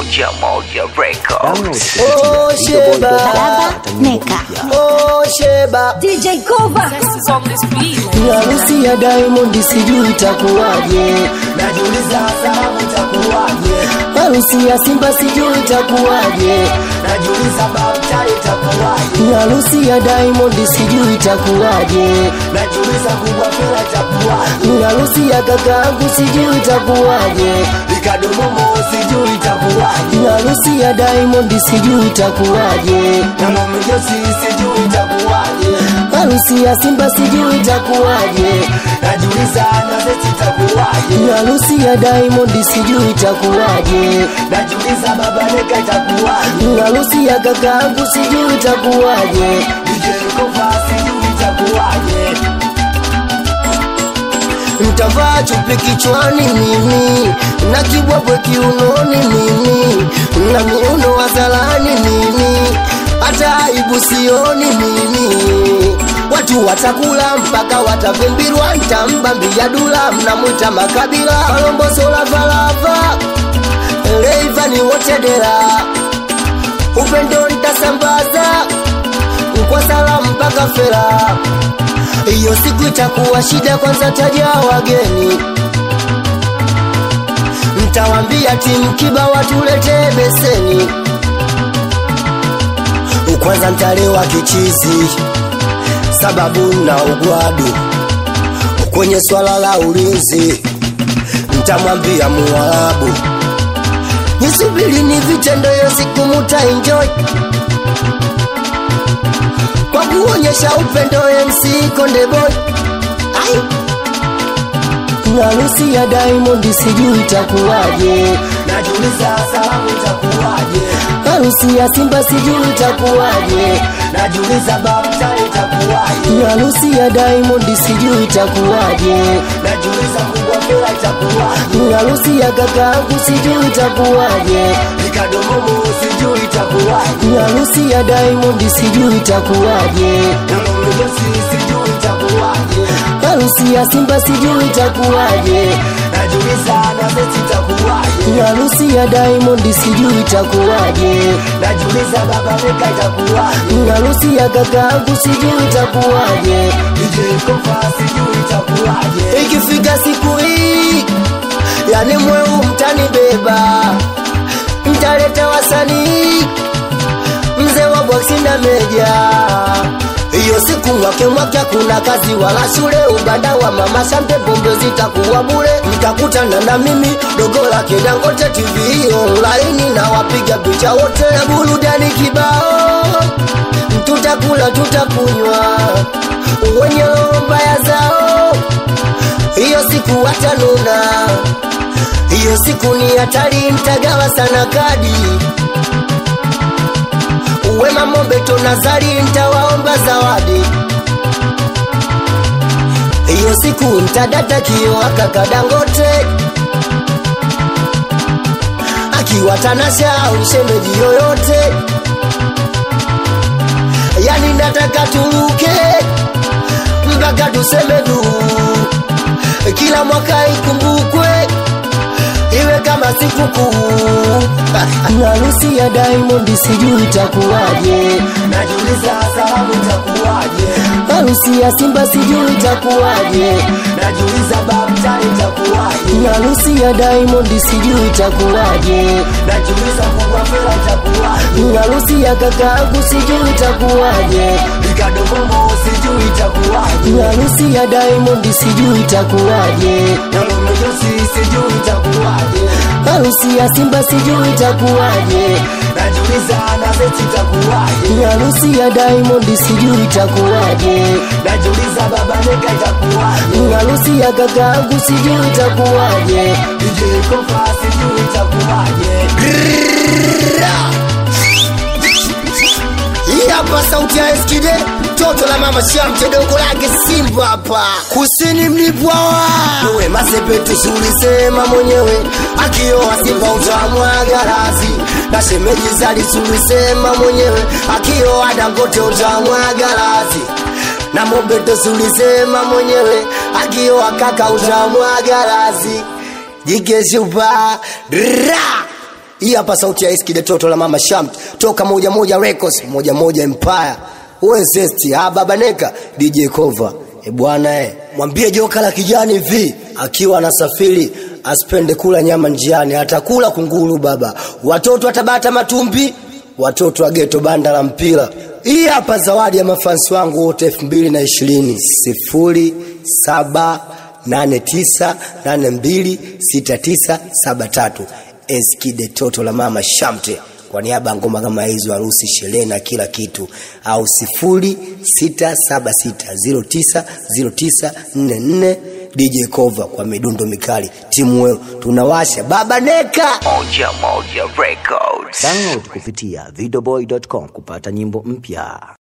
Moja Moja Records. Oh Sheba, Baba Neka. oh Sheba, DJ Kova. harusi ya Diamond sijui itakuwaje, najiuliza sababu itakuwaje, harusi ya Simba sijui itakuwaje, najiuliza babta itakuwaje, harusi ya Diamond sijui itakuwaje, najiuliza kubwa fela itakuwaje, harusi ya kakaangu sijui itakuwaje, ikadomomo sijui itakuwaje, harusi ya Diamond sijui itakuwaje, na mamijosi sijui itakuwaje, harusi ya Simba sijui itakuwaje, najiuliza na zeti itakuwaje, harusi ya Diamond sijui itakuwaje, najiuliza baba Neka itakuwaje, harusi ya kakaangu sijui itakuwaje, DJ Kova sijui itakuwaje Mtavaa chupi kichwani mimi na kibwabwe kiunoni mimi na miuno wazalani mimi hata aibu sioni mimi watu watakula mpaka watavimbirwa ntambambia dula mnamwita makabila alombosolafalava leivani wotedera upendo ntasambaza kwa salamu mpaka fera hiyo siku itakuwa shida, kwanza taja wageni, mtawambia timu kiba watuletee beseni, kwanza ntalewa kichizi, sababu na ugwadu kwenye swala la ulinzi, mtamwambia Muarabu nisubiri ni vitendo, hiyo siku muta enjoy kwa kuonyesha upendo MC Konde Boy. Ai. Harusi ya Diamond sijui itakuwaje, najiuliza salamu itakuwaje. Harusi ya Simba sijui itakuwaje, najiuliza babta itakuwaje. Harusi ya Diamond sijui itakuwaje, najiuliza kubwa fela itakuwaje. Harusi ya kakaangu sijui itakuwaje, nikadomomo sijui itakuwaje. Harusi ya Diamond sijui itakuwaje, na mamijosi sijui itakuwaje. Harusi ya Simba sijui itakuwaje, najiuliza na zeti itakuwaje. Harusi ya Diamond sijui itakuwaje, najiuliza baba Neka itakuwaje. Harusi ya kakaangu sijui itakuwaje, DJ Kofa sijui itakuwaje. Ikifika siku hii, yani mweu mtanibeba, mtaleta wasanii mzee wa boksi na meja hiyo siku mwake mwake kuna kazi wala shule ubanda wa mama shamte pombe zitakuwa bure mtakutana na mimi dogo lake dangote tv online na wapiga picha wote na burudani kibao tutakula tutakunywa wenye roho mbaya zao hiyo siku watanuna hiyo siku ni hatari mtagawa sana kadi Wema Mobeto Nazari ntawaomba zawadi. Hiyo siku ntadata kio akaka Dangote akiwa Tanasha au shemeji yoyote, yani nataka turuke mpaka tuseme du, kila mwaka ikumbukwe iwe kama sikukuu. Harusi ya Diamond sijui itakuwaje, najiuliza salamu itakuwaje. Harusi ya Simba sijui itakuwaje, najiuliza babta itakuwaje. Harusi ya Diamond sijui itakuwaje, najiuliza kubwa fela itakuwaje. Harusi ya kakaangu sijui itakuwaje, ikadomomo sijui itakuwaje. Harusi ya Diamond sijui itakuwaje, na mamijosi sijui itakuwaje. Harusi ya Simba sijui itakuwaje, najiuliza na zeti itakuwaje. Harusi ya Diamond sijui itakuwaje, najiuliza baba Neka itakuwaje. Harusi ya kakaangu sijui itakuwaje, DJ Kofa sijui itakuwaje. Hii hapa sauti ya Eskide, toto la mama Shamte, dogo lake Simba hapa kusini mlipwawa uwe masepetu sulisema mwenyewe akioa Simba utamwaga razi na shemeji zali sulisema mwenyewe akioa Dangote utamwaga razi na Mobeto sulisema mwenyewe akioa kaka utamwaga razi jike shupa ra hii hapa sauti ya Eskide Toto la Mama Shamt toka moja moja Records moja moja Empire Wesesti ah baba Neka DJ Cover e bwana eh mwambie joka la kijani vi akiwa anasafiri asipende kula nyama njiani atakula kunguru baba watoto watabata matumbi watoto wa geto banda la mpira hii hapa zawadi ya mafansi wangu wote elfu mbili na ishirini sifuri saba nane tisa nane mbili sita tisa saba tatu Eskide Toto la Mama Shamte kwa niaba ya ngoma kama hizo, harusi, sherehe na kila kitu, au sifuri sita saba sita ziro tisa ziro tisa nne nne DJ Cover kwa midundo mikali. Timu weo tunawasha baba Neka. Moja Moja Records. Download kupitia videoboy.com kupata nyimbo mpya.